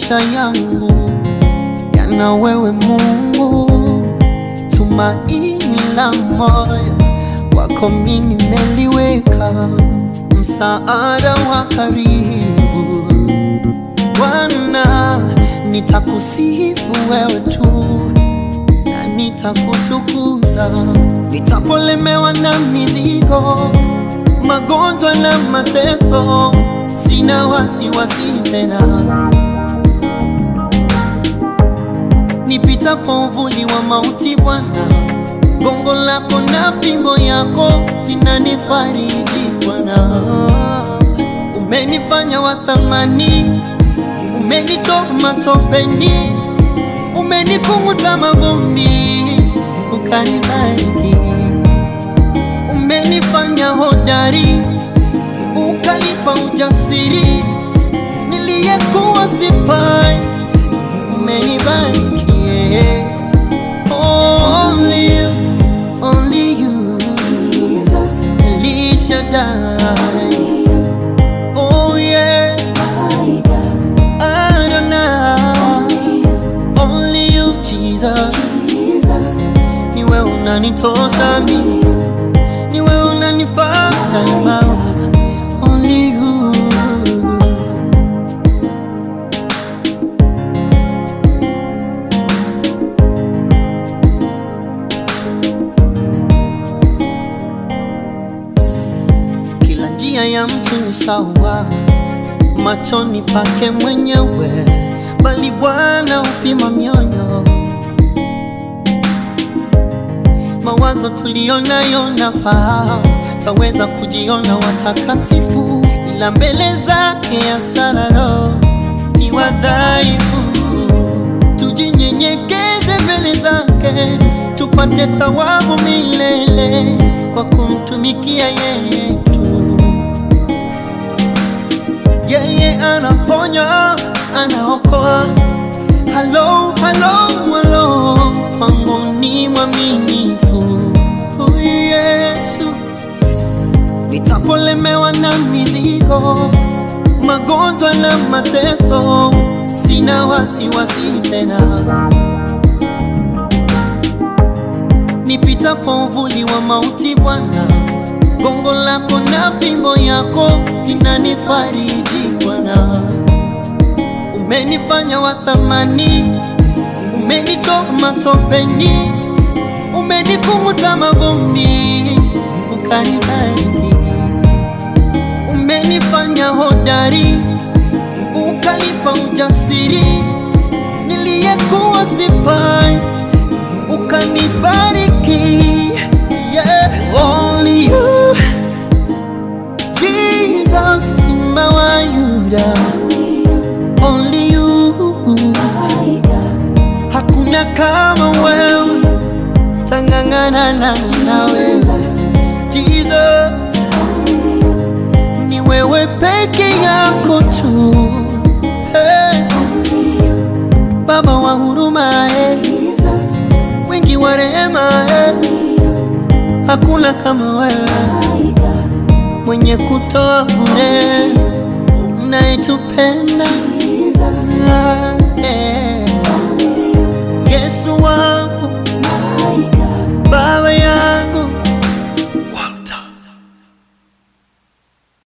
maisha yangu yana wewe Mungu, tumaini la moyo wako mimi nimeliweka, msaada wa karibu Bwana, nitakusifu wewe tu na nitakutukuza, nitapolemewa na mizigo, magonjwa na mateso, sina wasiwasi tena. Nipitapo uvuli wa mauti, Bwana, gongo lako na fimbo yako vinanifariji Bwana. Umenifanya wa thamani, umenitoa matopeni, umenikunguta mavumbi, ukanibariki. Umenifanya hodari, ukanipa ujasiri, niliyekuwa sifai, umenibariki. yeah. Only you, only you, Jesus, El Shaddai. Oh yeah, my God, Adonai. Only you, Jesus. Jesus, Ni wewe unanitosha mimi, ni wewe unanifaa daima. Only you. Kila njia ya mtu ni sawa machoni pake mwenyewe, bali Bwana hupima mioyo. Mawazo tuliyonayo nafahamu, taweza kujiona watakatifu, ila mbele zake asararo ni wadhaifu. Tujinyenyekeze mbele zake, tupate thawabu milele kwa kumtumikia yeye tu. Yeye anaponya, anaokoa. Halo, halo, halo, kwangu ni mwaminifu huyu Yesu. Nitapolemewa na mizigo, magonjwa na mateso, sina wasiwasi tena. Nipitapo uvuli wa mauti, Bwana, gongo lako na fimbo yako vinanifariji Bwana. Umenifanya wa thamani, umenitoa matopeni, umenikunguta mavumbi, ukanibariki. Umenifanya hodari, ukanipa ujasiri, niliyekuwa sifai, ukanibariki. Yeah, only you, Jesus, Simba wa Yuda, only you. my God, Hakuna kama wewe, tangangana na nawe Jesus, Jesus, only you, ni wewe peke yako tu hey, only you, Baba wa huruma hey, Jesus, wingi wa rehema hey, only you, hakuna kama wewe my God, mwenye kutoa bure unayetupenda Jesus, hey.